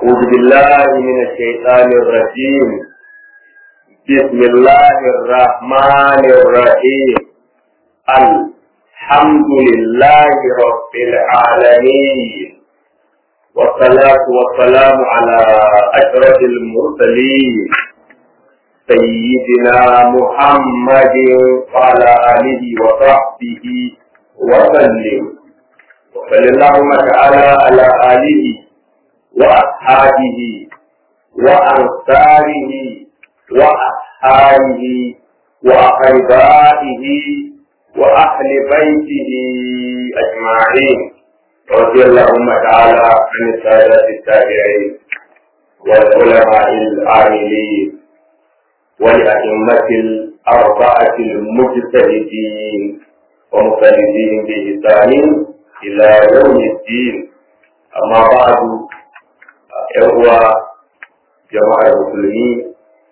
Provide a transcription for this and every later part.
أعوذ بالله من الشيطان الرجيم بسم الله الرحمن الرحيم الحمد لله رب العالمين والصلاة والسلام على أشرف المرسلين سيدنا محمد وعلى آله وصحبه وسلم وصلى اللهم تعالى على آله وأصحابه وأنصاره وأصحابه وأقربائه وأهل بيته أجمعين رضي اللهم تعالى عن السادة التابعين والعلماء العاملين والأئمة الأربعة المجتهدين ومقلدين بإحسان إلى يوم الدين أما بعد ‘yan'uwa jama'ar musulmi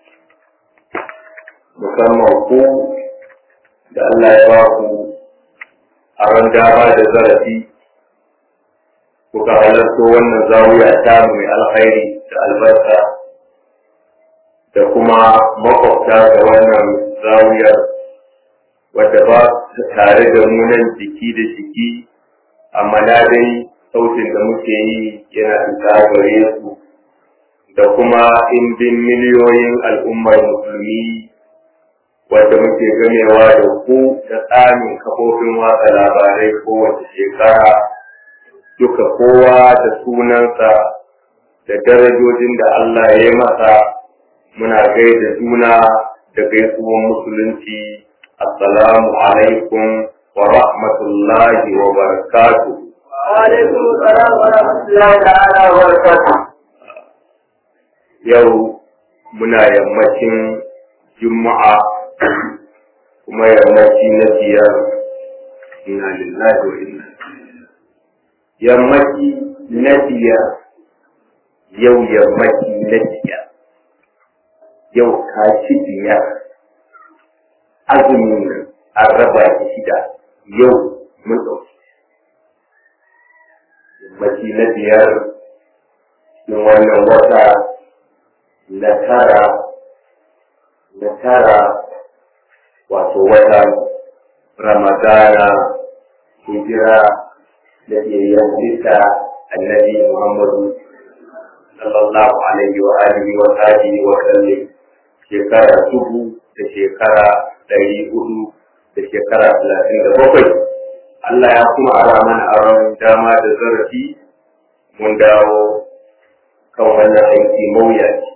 musamman ku da Allah ya ba ku a ran dama da zarafi kuka halarto wannan zawiya ta mai alkhairi da albarka da kuma makwabta da wannan zawiyar wadda ba su tare da mu nan jiki da jiki amma na dai sautin da muke yi yana fita gare su da kuma indin miliyoyin al'ummar musulmi wadda muke ganewa da ku da tsamin kafofin watsa labarai kowace shekara duka kowa da sunansa da darajojin da Allah ya yi masa muna gaida juna da gaisuwan musulunci assalamu alaikum wa rahmatullahi wa barakatuh وعليكم السلام ورحمة الله تعالى وبركاته. yau muna yammacin juma'a kuma yammaci na biyar inna lillahi wa inna yammaci na biyar yau yammaci na biyar yau ka ci biyar azumin nan an raba shida yau mun ɗauki yammaci na biyar cikin wannan wata na tara na tara wato wata ramadana hijira da ke yanzita annabi muhammadu sallallahu alaihi wa alihi wa sahbihi wa sallam shekara dubu da shekara ɗari hudu da shekara talatin da bakwai Allah ya kuma ara mana aron dama da zarafi mun dawo kan wannan aiki mawuyaci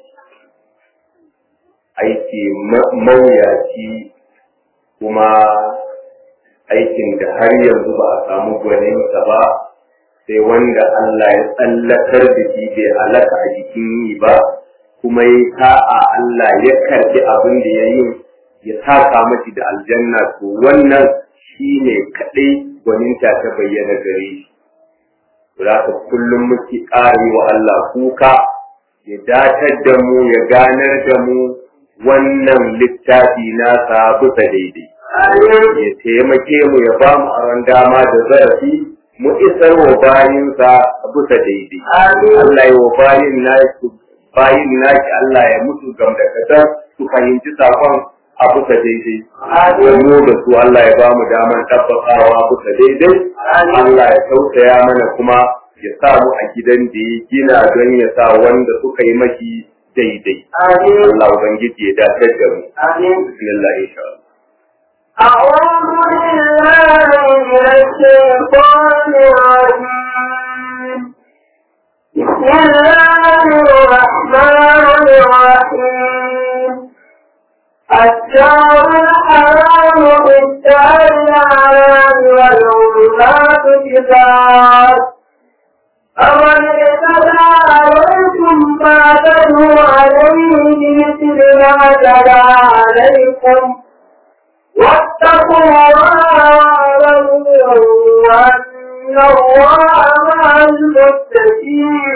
aiki mawuyaci kuma aikin da har yanzu ba a samu gwaninsa ba sai wanda Allah ya tsallakar da shi bai halaka a jikin yi ba kuma ya ta'a Allah ya karbi abin da ya yi ya saka mashi da aljanna to wannan shi ne kaɗai gwaninta ta bayyana gare shi. Za ka kullum muke ƙari wa Allah kuka ya datar da mu ya ganar da mu wannan littafi nasa bisa daidai. Ya taimake mu ya ba mu aron dama da zarafi mu isar wa bayinsa bisa daidai. Allah ya wa bayin nashi bayin nashi Allah ya mutu gamdakatar su fahimci sakon a bisa daidai. Mu da su Allah ya ba mu daman tabbatawa bisa daidai. Allah ya tausaya mana kuma ya sa mu a gidan da ya gina don ya sa wanda suka yi maki daidai. Allah Ubangiji ya dace da mu. Bismillah insha Allah. أعوذ بالله من الشيطان الرجيم بسم الله الرحمن الرحيم الشهر الحرام بالشهر الحرام والعلمات كتاب أمن اعتدى عليكم فاعتدوا عليه بمثل ما اعتدى عليكم واتقوا الله واعلموا أن الله مع المتقين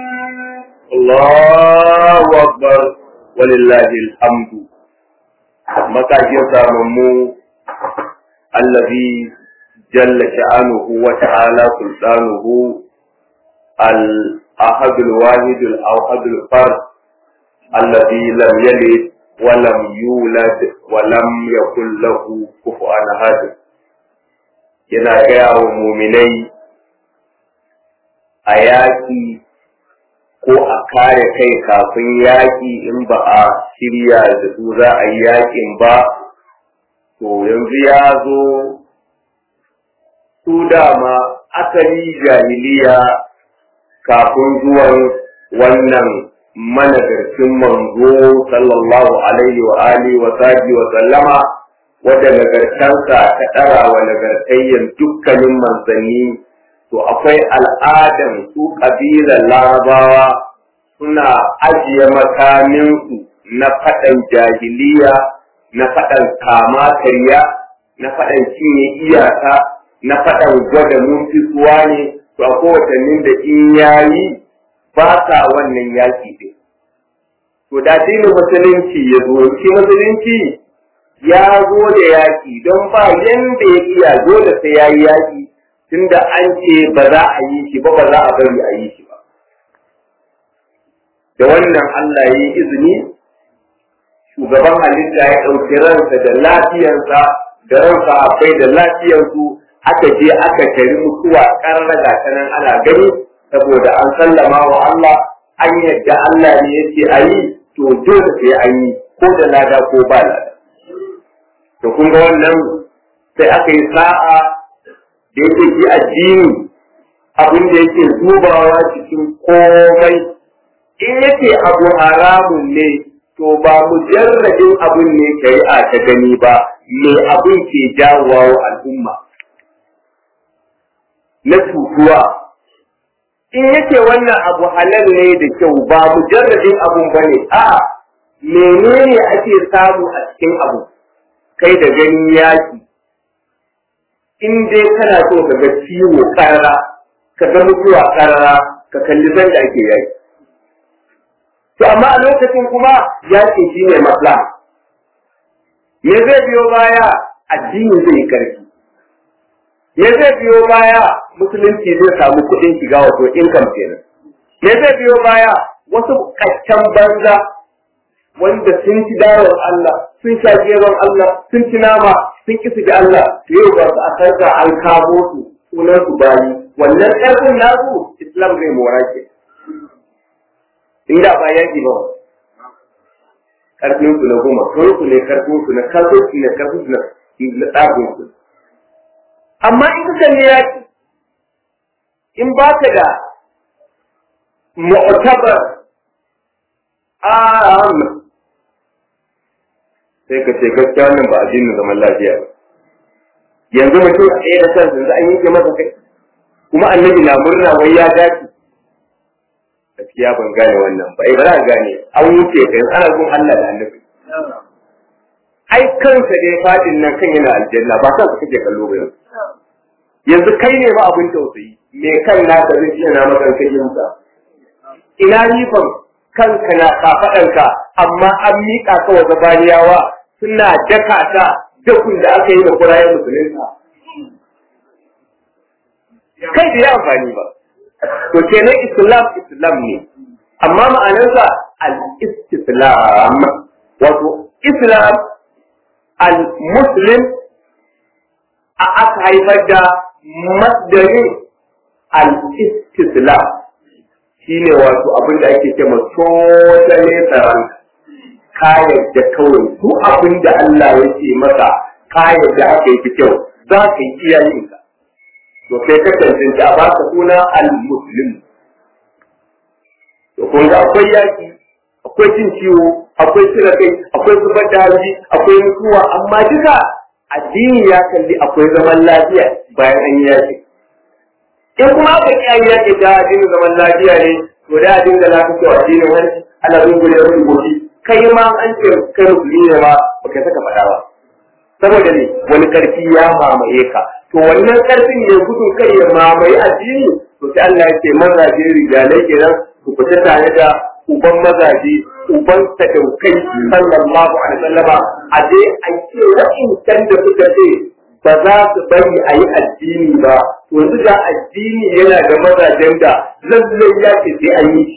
Allahu Akbar walillahi alhamdu matakin samammu allazi jalla sha'anuhu wa ta'ala sultanuhu al ahadul wahidul awhadul fard alladhi lam yalid wa lam yulad wa lam yakul lahu kufuwan ahad yana gaya wa muminai a yaƙi ko a kare kai kafin yaƙi in ba a shirya da su za a yi yaƙin ba to yanzu ya zo su dama asali jahiliya kafin zuwan wannan managarcin manzo sallallahu alaihi wa alihi wa sahbihi wa sallama wadda nagartansa ta ɗara wa nagartayyan dukkanin manzanni to akwai al'adan su ƙabilar larabawa suna ajiye makaminsu na faɗan jahiliya na faɗan kama karya na faɗan cinye iyaka na faɗan gwada mun fisuwa ne to a kowatannin da in yayi ba sa wannan yaƙi ɗin to da dinin musulunci ya zo shi musulunci ya zo da yaƙi don ba yanda ya iya dole sai ya yi yaƙi tunda an ce ba za a yi shi ba ba za a bari a yi shi ba da wannan Allah ya yi izini shugaban halitta ya ɗauki ransa da lafiyarsa da ransa akwai da lafiyarsu aka je aka tari mutuwa ƙarraga ta nan ana gani saboda an sallama wa Allah an yadda Allah ne yake a yi to dole sai an yi ko da lada ko ba lada to kun ga wannan sai aka yi sa'a da yake shi addini abin da yake dubawa cikin komai in yake abu haramun ne to ba mujarradin abin ne shari'a ta gani ba me abin ke jawowa wa al'umma na cutuwa in yake wannan abu halal ne da kyau ba mujarradin abun ba ne a menene ake samu a cikin abu kai da ganin yaki in dai kana so ka ga ciwo karara ka ga mutuwa karara ka kalli zan da ake yaki to amma a lokacin kuma yaki shi ne maslaha me zai biyo baya addini zai yi karfi me zai biyo baya musulunci zai samu kuɗin shiga wato income kenan me zai biyo baya wasu kaccan banza wanda sun ci darar Allah sun sha geron Allah sun ci nama sun ki su Allah yau ba su a sarka an kamo su sunan su bayi wannan ƙarfin nasu Islam zai mora ke inda ba yaki ba ƙarfin su na goma sun su ne ƙarfin su na kasuwanci ne ƙarfin su na tsagin su amma in ka kalli yaki in ba ka da mu'tabar am sai ka ce gaskiya wannan ba addinin zaman lafiya ba yanzu mutum a ɗaya da kan yanzu an yanke masa kai kuma annabi na murna wai ya dace gaskiya ban gane wannan ba ai ba za ka gane an wuce kai ana gun Allah da annabi ai kansa dai fadin nan kan yana aljanna ba kansa kake kallo ba yanzu yanzu kai ne ba abin tausayi me kan naka zai iya na maka kai yinsa ina nifan kanka na kafaɗanka amma an miƙa ka wa zabaniyawa suna daka ta dakun da aka yi da kurayen musulunta kai da ya amfani ba to kenan islam islam ne amma ma'anarsa al-istislam wato islam al-muslim a aka haifar da masdarin al-istislam shine wato abin da ake ce ma totally tsaron ka yadda kawai su abin da Allah ya ce masa ka yadda aka yi kyau za ka yi iyayenka to sai ka tantance a baka suna al-muslim to kun ga akwai yaki akwai cin ciwo akwai cire kai akwai zubar da hanji akwai mutuwa amma duka addini ya kalli akwai zaman lafiya bayan an yi yaki in kuma aka ki an yaki ta addinin zaman lafiya ne to da addinin da lafi kyau addinin wani ana zungure wani goshi kai ma an ce kai musulmi ne ma baka saka faɗa ba saboda ne wani karfi ya mamaye ka to wannan karfin ne gudun kai ya mamaye addini to sai Allah ya ce mazaje rijalai kenan ku fita tare da uban mazaje uban sadaukai sallallahu alaihi wasallama a je a ce wa'incan da suka ce ba za su bari a yi addini ba yanzu ga addini yana da mazajen da lallai ya ce sai an yi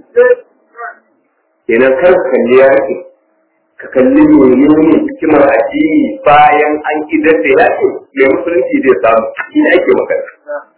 kenan kar ka kalli yaƙi ka kalli menene hikimar addini bayan an idar da yaƙi mai musulunci zai samu shi ne ake magana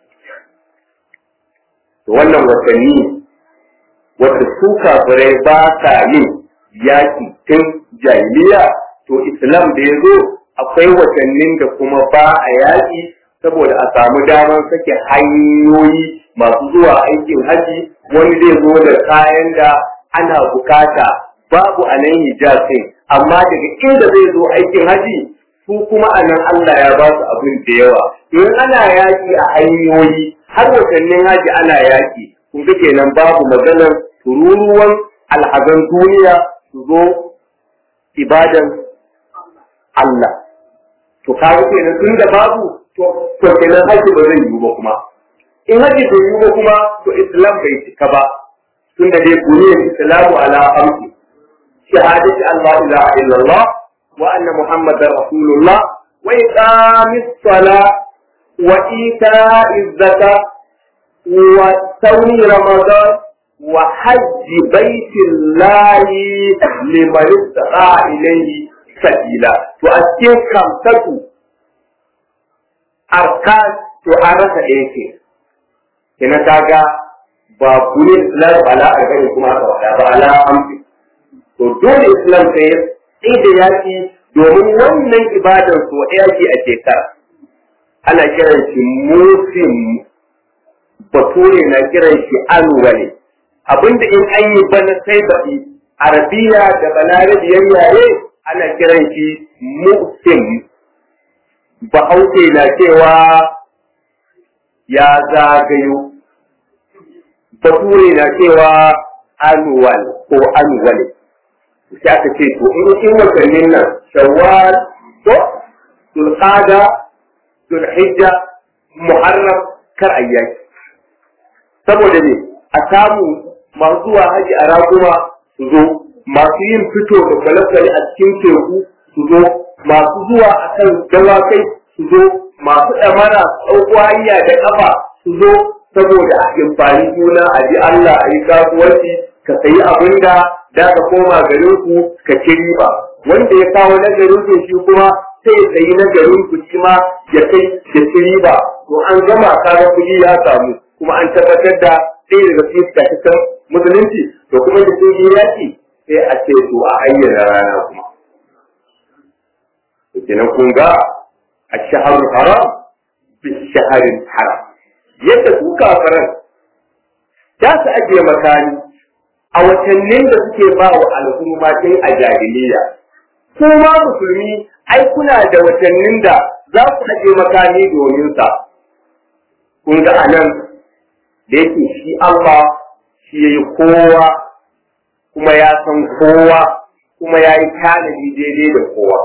wannan watanni wata su kafirai ba sa yin yaƙi tun jahiliya to islam da ya zo akwai watannin da kuma ba a yaƙi saboda a samu damar sake hanyoyi masu zuwa aikin haji wani zai zo da kayan da ana bukata babu a nan hijazin amma daga inda zai zo aikin haji su kuma a nan Allah ya ba su abin da yawa in ana yaƙi a hanyoyi har watannin haji ana yaƙi kun ga kenan babu maganar tururuwan alhazan duniya su zo ibadan Allah to kaga kenan tun da babu to to kenan haji ba zai yiwu ba kuma in haji bai yiwu ba kuma to islam bai cika ba tun da dai buniyar islamu ala amsi shahadati Allah ilaha illallah wa anna muhammadar rasulullah wa iqamis sala wa ita'iz zakat wa sawmi ramadan wa hajji baitillahi liman istata ilayhi sabila to a cikin kamtatu arkan to an rasa ɗaya ke kina kaga ba kuni islam ala arba'in kuma aka wada ba ala hamsin to dole islam sai sai da yaki domin wannan ibadar so ɗaya ce a shekara ana kiran shi musim bature na kiran shi annually abinda in an yi bana sai baɗi arabiya da balarabiyar yare ana kiran shi musim bahaushe na cewa ya zagayo bature na cewa annual ko annual sai aka ce to in in watannin nan shawwal ko zulqada zulhijja muharram kar ayyaki saboda ne a samu masu zuwa haji a raguma su zo masu yin fito da kwale-kwale a cikin teku su zo masu zuwa a kan dawakai su zo masu ɗamara ɗauko hanya da ƙafa su zo saboda a amfani juna a ji Allah a yi kasuwanci ka sayi abin da da ka koma garin ku ka ci riba wanda ya kawo na garin ku shi kuma sai ya sayi na garin ku shi ma ya kai ya ci riba to an gama kaga kuɗi ya samu kuma an tabbatar da ɗaya daga cikin fitattun musulunci to kuma da sun yi yaƙi sai a ce to a ayyana rana kuma kenan kun ga a shaharul haram bi shaharin haram yadda su kafaran za su ajiye makani a watannin da suke ba wa al'umma tun a jahiliya kuma musulmi ai kuna da watannin da za ku ajiye makani domin sa kun ga anan da yake shi Allah shi ya yi kowa kuma ya san kowa kuma ya yi tanadi daidai da kowa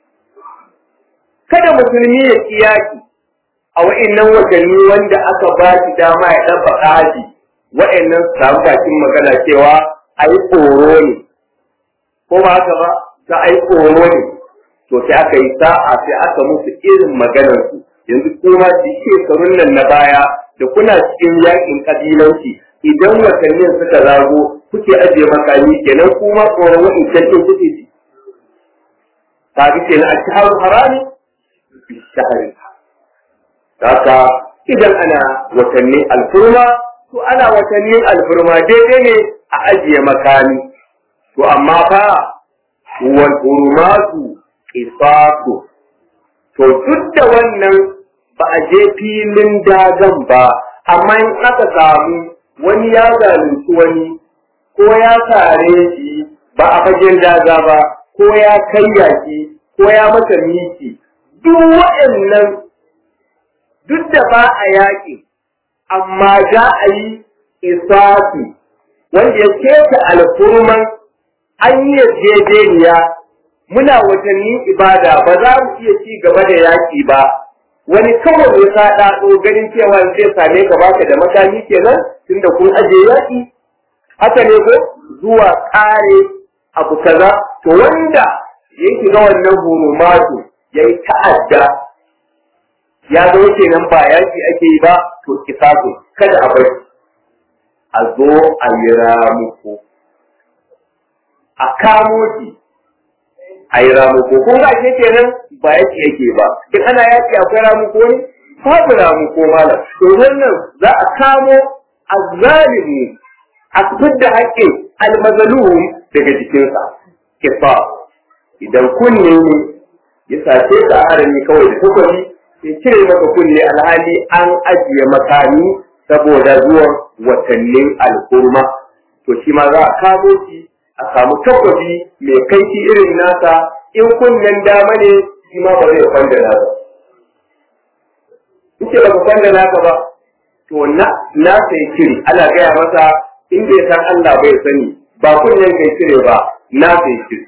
kada musulmi ya kiyaki a wa'annan watanni wanda aka ba shi dama ya ɗaba haji wa'annan su samu bakin magana cewa a yi tsoro ne ko ba haka ba ta a yi tsoro ne to sai aka yi sa'a sai aka musu irin maganarsu yanzu kuma duk shekarun nan na baya da kuna cikin yakin kabilanci idan watannin suka zago kuke ajiye makami kenan kuma tsoron wa'incan ɗin kuke ji ta bi kenan a shaharun harami bi shaharin Haka idan ana watannin alfurma, to ana watannin alfurma daidai ne a ajiye makami. To amma fa wal hurmatu qisasu. To duk da wannan ba a je filin dagan ba, amma in aka samu wani ya zalunci wani ko ya sare shi ba a fagen daga ba, ko ya karya shi ko ya masa miki. Duk waɗannan duk da ba a yaƙi, amma za a yi isafi wanda ya keta alfurman an yi yarjejeniya muna watannin ibada ba za mu iya ci gaba da yaƙi ba wani kawai ya sa ɗaɗo ganin cewa zai same ka baka da makami kenan tunda kun aje yaƙi haka ne ko zuwa ƙare abu kaza to wanda ya shiga wannan hurumatu ya yi ta'adda ya zama kenan ba yaki ake yi ba to kisasu kada a bai a zo a yi ramuko a kamo shi a yi ramuko kun ga ake kenan ba yaki ake ba in ana yaki akwai ramuko ne babu ramuko malam to wannan za a kamo azzalimu a fidda haƙƙin almazalum daga jikinsa kisa idan kunne ne ya sace ka harami kawai da takwari ya cire maka kunne alhali an ajiye makami saboda zuwan watannin al'umma to shi ma za a kamo shi a samu takwabi mai kaifi irin nasa in kunnen dama ne shi ma ba zai kwanda nasa in ce baka kwanda naka ba to na nasa ya cire ana gaya masa in bai san Allah bai sani ba kunnen kai cire ba nasa ya cire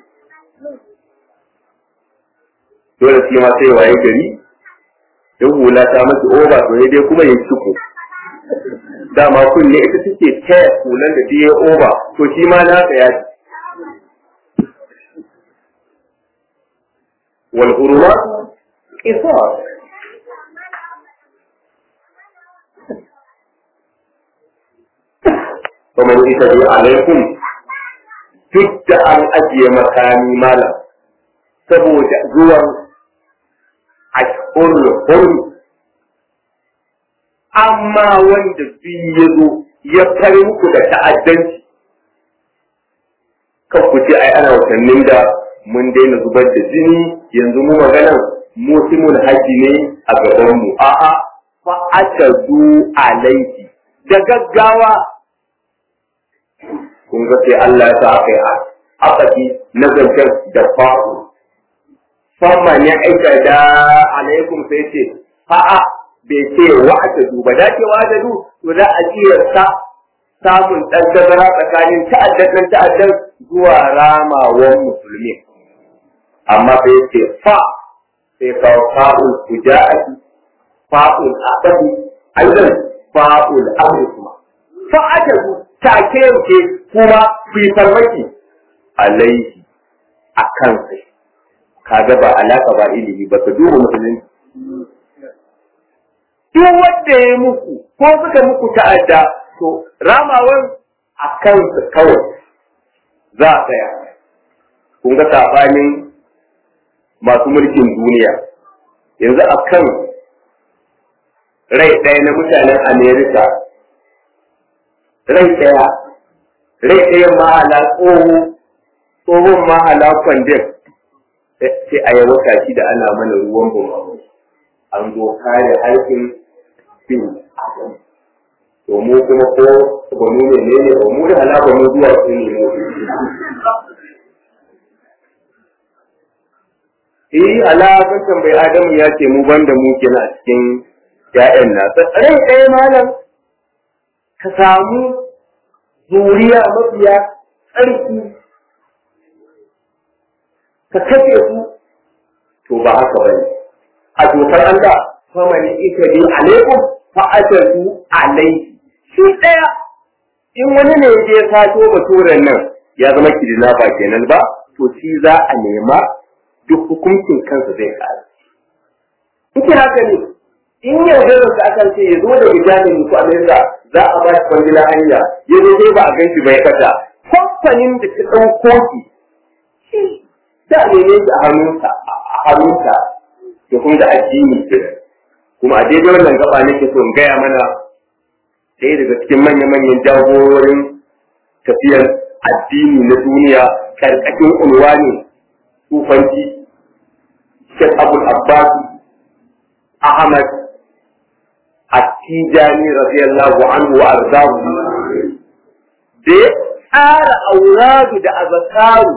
dole shi ma sai waye gari in hula ta masa oba to ne dai kuma ya ciko dama kunne ita take taya hulan da ta yi oba to shi ma na ya ci wal hurma qisas ومن يتبع عليكم duk da an ajiye makami malam saboda zuwan ashurul hurum amma wanda duk ya zo ya fari muku da ta'addanci kan ku ce ai ana watannin da mun daina zubar da jini yanzu mu maganan musimul haji ne a gaban mu a'a fa atadu alaiki da gaggawa kun ga sai Allah ya sa aka yi akaki na zancen da fa'u famma ya aika da alaikum sai ce a'a bai ce wa'adadu ba da ce wa'adadu to za a kiyarta samun ɗan tazara tsakanin ta'addan ɗan ta'addan zuwa ramawan musulmi amma sai ce fa sai kawo fa'ul fuja'ati fa'ul aqadi aidan fa'ul amri kuma fa'adadu take yanke kuma ku yi farmaki alaihi a kansa kaga ba alaka ba ilimi ba ka duba musulunci duk wanda ya muku ko suka muku ta'adda to ramawan a kansu kawai za a tsaya kun ga sabanin masu mulkin duniya yanzu a kan rai ɗaya na mutanen amerika rai ɗaya rai ɗaya mahala tsoho tsohon mahala kwandin sai a yi wata shi da ana mana ruwan bumamu an zo kare harkin bin adam to mu kuma ko ba mu ne ne ba mu da halaka mu zuwa su ne mu eh alakan tambayi adamu ya ce mu banda mu kenan a cikin ya'yan nasa rai ɗaya malam ka samu zuriya mafiya tsarki ka kashe su to ba haka bane a dokar Allah famani ita bi alaikum fa ajatu alaihi shi daya in wani ne ya sato baturen nan ya zama kidina ba kenan ba to shi za a nema duk hukuncin kansa zai kare Ike haka ne in yanzu da aka ce ya zo da bijamin ku Amerika za a ba shi kwangila hanya ya zo dai ba a gan shi bai kasa kamfanin da ta ɗauko shi da neme shi a hannunsa a hannunsa da kuma da addini ke kuma a daidai wannan gaba nake so in gaya mana ɗaya daga cikin manya-manyan jagororin tafiyar addini na duniya karkashin unwani sufanci Sheikh Abul Abbas Ahmad At-Tijani radiyallahu anhu wa arzahu da ya tsara auradu da azakaru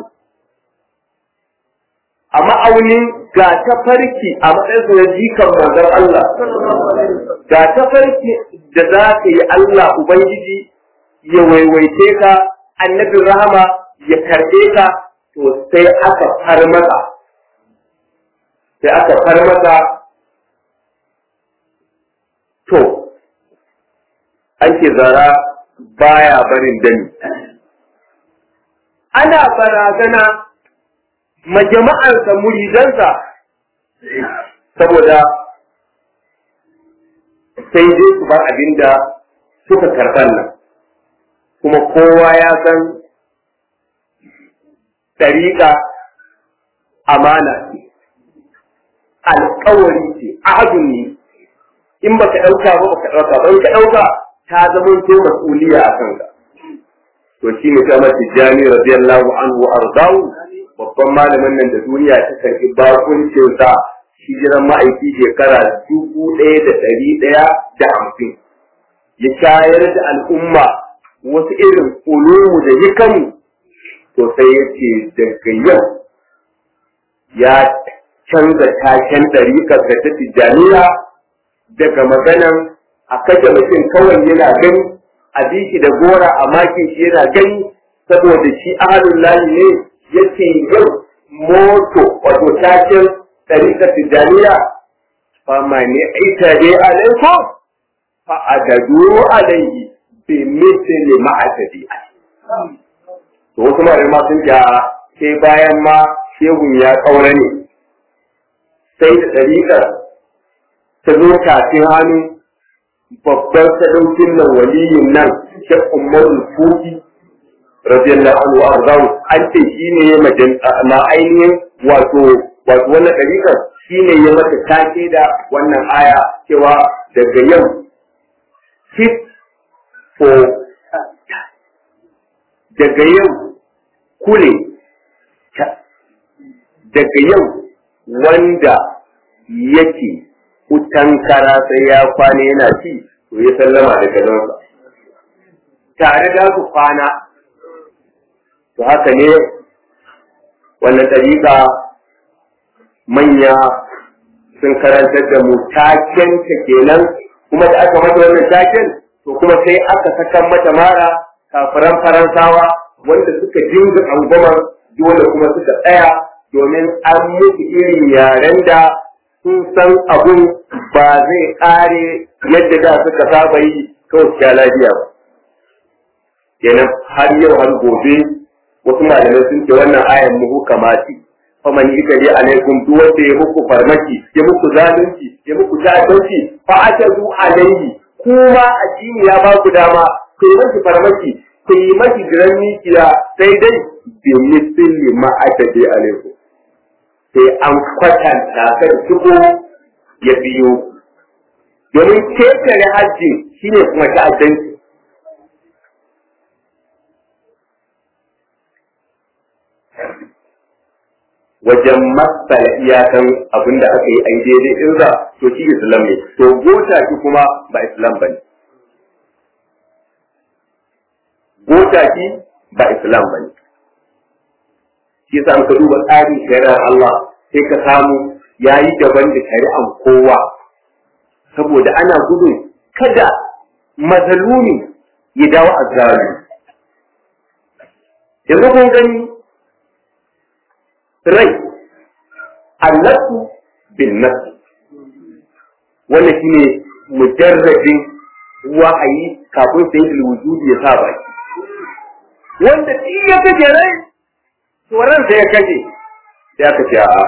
a ma'aunin ga ta farki a matsayin na jikan manzon Allah ga ta farki da za ka yi Allah Ubangiji ya waiwaice ka annabin rahama ya karɓe ka to sai aka far maka sai aka far maka to an ce zara baya barin dani ana barazana majama'arsa muridansa saboda sai dai su bar abin da suka karɓar nan kuma kowa ya san ɗariƙa amana ce alƙawari ce ahadun ne in baka ɗauka ba baka ɗauka ba in ka ɗauka ta zama to mas'uliya a kanka to shi ne kamar tijjani radiyallahu anhu ardahu babban malamin nan da duniya ta karɓi bakuncin sa hijiran ma'aiki shekara dubu ɗaya da ɗari ɗaya da hamsin ya shayar da al'umma wasu irin ulumu da hikamu to sai ya ce daga yau ya canza taken ɗariƙar da ta tijjaniya daga maganan a kashe mutum kawai yana gani a bi shi da gora a makin shi yana gani saboda shi ahalun lahi ne yake yau moto wato taken ɗariƙar tijjaniya fama ne aita dai alaiko fa a dadu alaihi bi misli ma'atadi to wasu ma sun ja sai bayan ma shehun ya ƙaura ne sai da ɗariƙar ta zo kafin hannu babban sadaukin nan waliyin nan shek umarul fuki radiyallahu anhu arzahu an ce shi ne ya ma ainihin wato wato wannan ɗariƙar shi ne ya mata take da wannan aya cewa daga yau fit for daga yau kule daga yau wanda yake wutan kara sai ya kwana yana ci to ya sallama da gadonsa tare da su kwana to haka ne wannan ɗariƙa manya sun karantar da mu taken ta kenan kuma da aka mata wannan taken to kuma sai aka sakan mata mara kafiran faransawa wanda suka dinga angomar dole kuma suka tsaya domin an musu irin yaren da sun san abun ba zai ƙare yadda da suka saba yi kawai sha lafiya ba. Kenan har yau har gobe wasu malamai sun ce wannan ayan muhu kamati. Faman ita dai alaikum duk wanda ya muku farmaki, ya muku zalunci, ya muku ta'addanci, fa ashadu alaihi kuma addini ya ba ku dama ku yi maki farmaki, ku yi maki jiran mikiya sai dai bi misli ma ashadu alaikum. sai an kwatanta kan shigo ya biyo domin ketare hajji shine kuma ta'addanci wajen matsala iyakan abin da aka yi ai daidai ɗinsa to shi islam ne to gota shi kuma ba islam ba ne gota shi ba islam ba ne shi yasa ka duba tsarin shari'ar Allah sai ka samu yayi daban da shari'an kowa saboda ana gudun kada mazalumi ya dawo a zalimi yanzu kun gani rai allatu bin nafsi wannan shine mujarradin wa'ayi kafin sai wujudi ya sa baki wanda shi ya kaje rai to ransa ya kaje sai aka ce a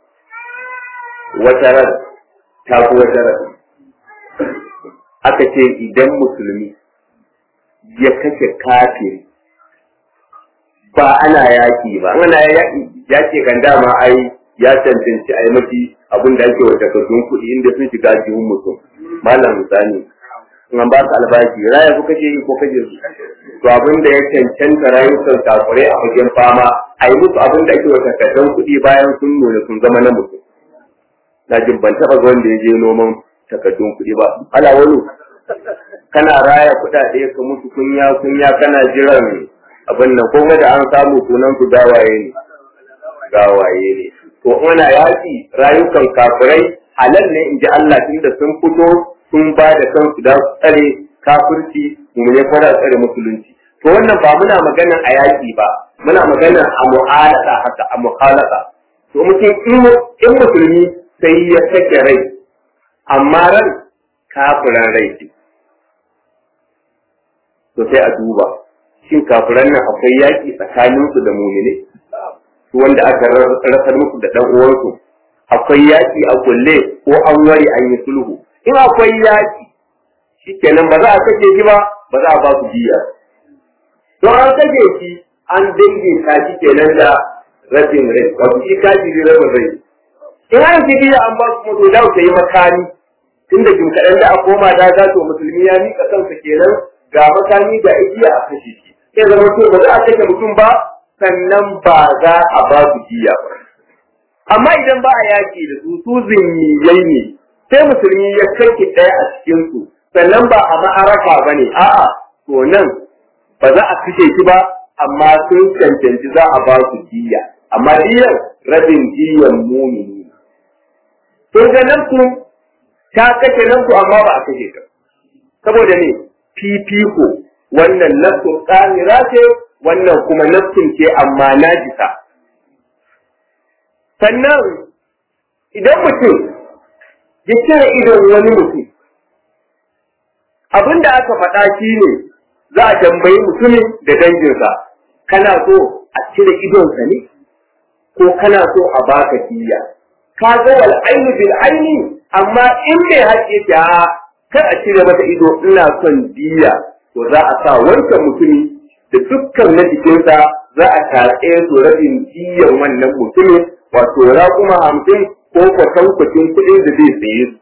wata ran ta fi wata ran aka ce idan musulmi ya kashe kafiri ba ana yaki ba ana yaki yaki kan dama ai ya cancanci ai mafi abin da ake wa takardun kuɗi inda sun shiga jihun mutum malam misali in an ba ka albashi raya ko kaje ko kaje su to abin da ya cancanta rayukan kafirai a fagen fama a yi musu abin da ake wa takardun kuɗi bayan sun nuna sun zama na mutum na jin ban taɓa ga wanda ya je noman takardun kuɗi ba ala wani kana raya kuɗaɗe ka musu kunya kunya kana jiran abin nan ko da an samu sunan su gawaye ne gawaye ne to ana yaƙi rayukan kafirai halal ne in ji Allah tunda sun fito sun ba da kansu da tsare kafirci mu ne kuma tsare musulunci to wannan ba muna magana a yaƙi ba muna magana a mu'alaka haka a mu'alaka to mutum in musulmi sai ya sake rai amma ran kafiran rai ce to sai a duba shin kafiran nan akwai yaƙi tsakaninsu da mumine su wanda aka rasar musu da ɗan uwansu akwai yaƙi a kulle ko an ware an yi sulhu in akwai yaƙi shikenan ba za a kashe shi ba ba za a ba su diya don an kashe shi an daidaita shi kenan da rabin rai wato shi kafiri rabin rai in an ji diya an ba su mutu da ta yi makami tunda jim kaɗan da a koma da za to musulmi ya miƙa kansa kenan ga makami ga igiya a kashe shi sai zama to ba za a kashe mutum ba sannan ba za a ba su diya ba amma idan ba a yaƙi da su su zimmiyai ne sai musulmi ya kai ɗaya a cikin su sannan ba a ma'araka ba ne a'a to nan ba za a kashe shi ba amma sun cancanci za a ba su diya amma diyan rabin diyan mumini sun ga nan su ta kashe nan su amma ba a kashe ta saboda ne fifiko wannan nafsu tsamira ce wannan kuma nafsin ce amma najisa sannan idan mutum ya cire idon wani mutum abin da aka faɗa shi ne za a tambayi mutumin da danginsa kana so a cire idonsa ne ko kana so a baka diya ka ga wal ainu bil aini amma in bai haƙe ta kar a cire mata ido ina son diya to za a sa wancan mutumi da dukkan na jikinsa za a tatse su rabin diyan wannan mutumin wato raƙuma hamsin ko kwatankwacin kuɗin da zai saye su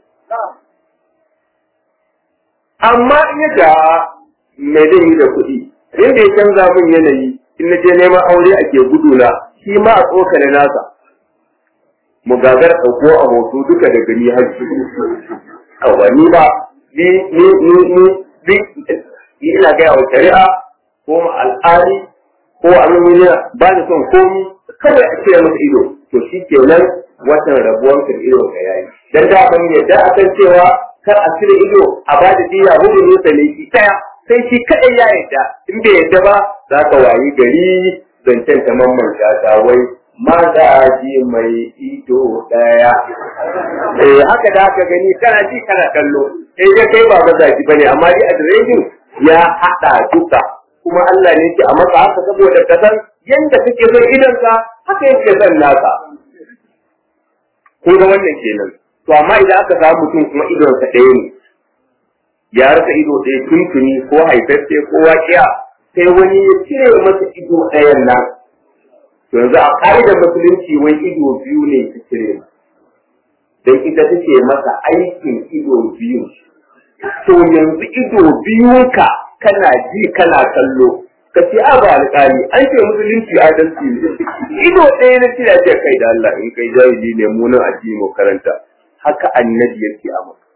amma in ya ga me zai yi da kuɗi inda ya canza min yanayi in na je neman aure ake guduna shi ma a tsokane nasa mu gagar ɗauko a hoto duka da gani har awa ni ba ni ni ni ni ni ina gaya wa shari'a ko ma al'adi ko abin ba ni son komi kawai a cire masa ido to shi kenan watan rabuwan ka ido ka yayi dan da ban yadda akan cewa kar a cire ido a ba da diya hudu ne sa ne shi daya sai shi kadai ya yadda in bai yadda ba za ka wayi gari zancen ta mamman shata wai mazaji mai ido daya eh haka da haka gani kana ji kana kallo sai dai kai ba mazaji bane amma dai adireshin ya hada duka kuma Allah ne ke a maka haka saboda ka san yanda kake son idonka haka yake son naka kun ga wannan kenan to amma idan aka samu mutum kuma idonsa ɗaya ne ya rasa ido ɗaya tuntuni ko haifaffe ko waƙiya sai wani ya cire masa ido ɗayan nan to yanzu a ƙa'idar musulunci wai ido biyu ne ta cire don ita take masa aikin ido biyu to yanzu ido biyunka kana ji kana kallo ka ce a ba alƙali an ce musulunci adalci ne ido ɗaya na cire ce kai da Allah in kai jahili ne mu nan addini mu karanta haka annabi yake a maka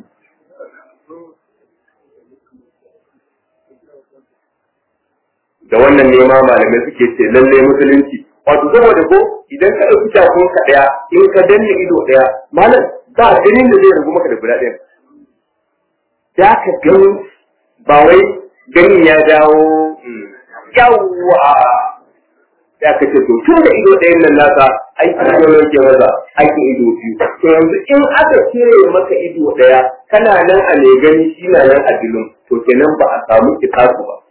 da wannan ne ma malamai suke ce lalle musulunci wato saboda ko idan ka ɗauki takun ka ɗaya in ka danne ido ɗaya malam ba ganin da zai ragu maka da guda ɗaya ya ka gani ba wai ganin ya dawo yawwa ya ka ce to tun da ido ɗayan nan nasa aiki ido ne ke maza aikin ido biyu to yanzu in aka cire maka ido ɗaya kana nan a mai gani shi na nan a dilin to kenan ba a samu kitasu ba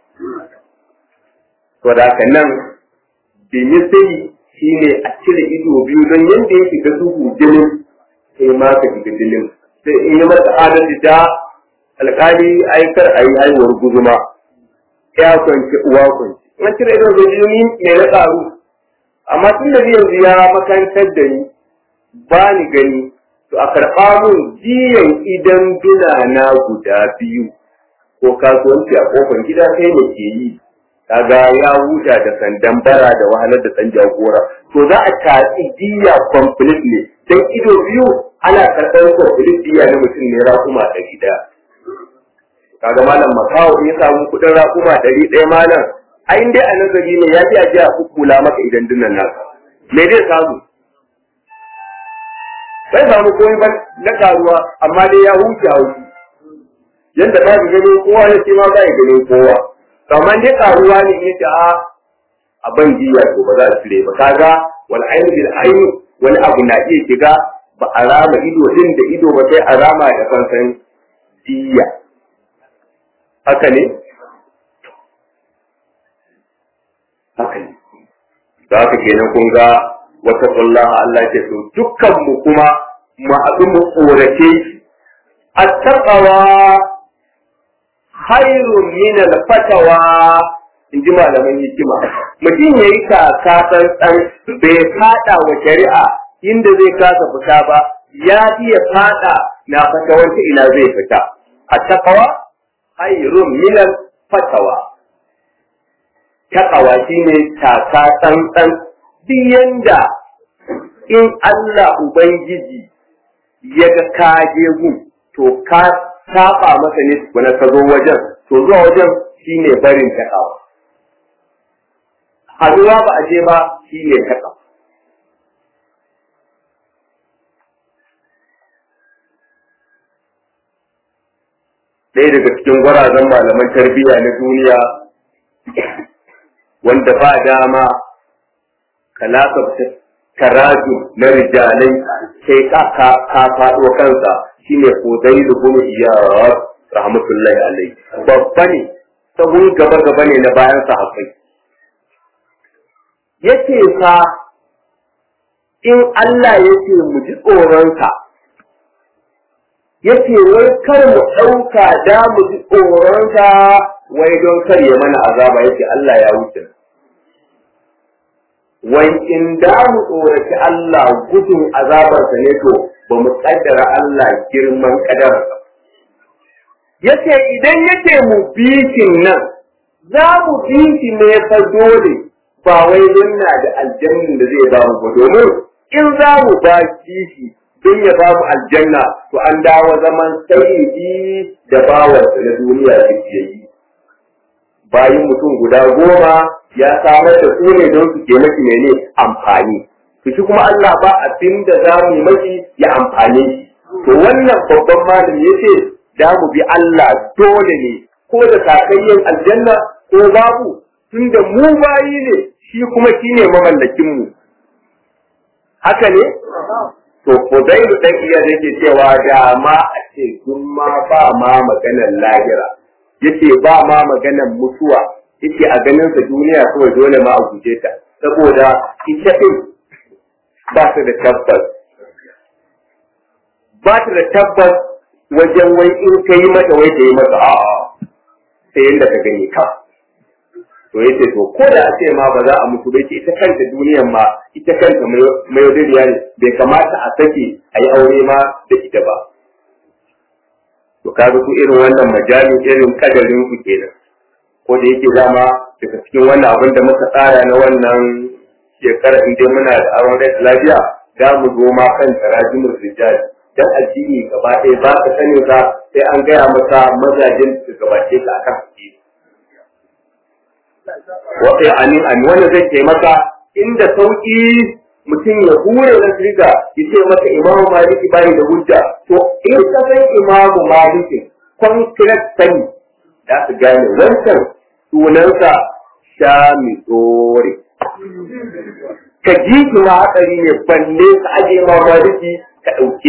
to da haka nan bimisai shi ne a cire ido biyu don yadda ya shiga duhu jinin sai ma ka shiga jinin sai in yi masa adalci ta alƙali aikar a yi haihuwar guzuma ya kwanci uwa kwanci in cire ido da jini mai na ƙaru amma tun da yanzu ya makantar da ni ba ni gani to a karɓa mun jiyan idan duna na guda biyu ko kasuwanci a kofar gida kai ne ke yi kaga ya huta da sandan bara da wahalar da san jagora to za a tatsi diya complete ne dan ido biyu ana karɓar complete diya na mutum ne raƙuma ɗari ɗaya kaga malam makawo in ya samu kuɗin raƙuma ɗari ɗaya malam ai dai a nazari ne ya fi a jiya kukula maka idan dinnan naka me zai samu bai samu komai ba na karuwa amma dai ya huce haushi yanda ba ka gani kowa ya ce ma ba ya gani kowa kamar dai karuwa ne in yace a a ban jiya to ba za a cire ba kaga wal ainu bil ainu wani abu na iya shiga ba a rama ido din da ido ba sai a rama da fansan jiya haka ne haka ne da haka kenan kun ga wata kullaha Allah ce to dukkan mu kuma mu haɗu mu tsorace shi at-taqwa khairun min al-fatawa in ji malaman hikima mutum ya yi kaka tsantsan bai fada wa shari'a inda zai kasa fita ba ya iya fada na fatawar ina zai fita a takawa khairun min al-fatawa takawa shine kaka tsantsan duk yanda in Allah Ubangiji ya ga ka je gun to ka saba masa ne tukuna ka zo wajen to zuwa wajen shine barin takawa haduwa ba a je ba shine takawa ɗaya daga cikin gwarazan malaman tarbiyya na duniya wanda ba dama kalaka taraju na rijalai sai ka ka faɗo kansa shine Fudayl ibn Iyad rahmatullahi alaihi babba ne sahun gaba gaba ne na bayan sahabbai yace fa in Allah yace mu ji tsoronka yace wai kar mu ɗauka da mu ji tsoronka wai don kar ya mana azaba yace Allah ya wuce wai in da mu tsoraci Allah gudun azabarsa ne to ba mu kaddara Allah girman kadararsa. Yace idan yace mu bikin nan za mu biki ne fa dole ba wai don na da aljannin da zai ba mu ba domin in za mu ba kishi don ya ba mu aljanna to an dawo zaman sayyidi da bawarsa na duniya da yi. Bayan mutum guda goma ya samar da su ne don su ke maki mene amfani to shi kuma Allah ba abin da za mu yi maki ya amfane shi to wannan babban malami ya ce da mu bi Allah dole ne ko da sakayyen aljanna ko babu tunda mu bayi ne shi kuma shi ne mamallakin mu haka ne to Fudailu dan iya yake cewa da ma a ce ma ba ma maganar lahira yace ba ma maganar mutuwa yake a ganin sa duniya kawai dole ma a guje ta saboda ita din ba ta da tabbas ba ta da tabbas wajen wai in ka yi mata wai ta yi mata a'a sai yadda ka gani ka to yace to ko da a ce ma ba za a mutu ba ita kanta duniyan ma ita kanta mai yaudariya ne bai kamata a sake a yi aure ma da ita ba to kaga ku irin wannan majali irin kadarin ku kenan ko da yake dama daga cikin wannan abin da muka tsara na wannan shekara in dai muna da aron rai lafiya za mu zo ma kan tarajimul rijal dan addini gaba ɗaya ba ka sani ka sai an gaya maka mazajin da gabace ka akan su wata anin an wanda zai ke maka inda sauki mutum ya hure na riga ya ce maka imamu maliki bai da hujja to in ka san imamu maliki concrete sani za su gane wancan sunansa sha mi tsore ka ji ma hatsari ne balle ka aje ma maliki ka ɗauke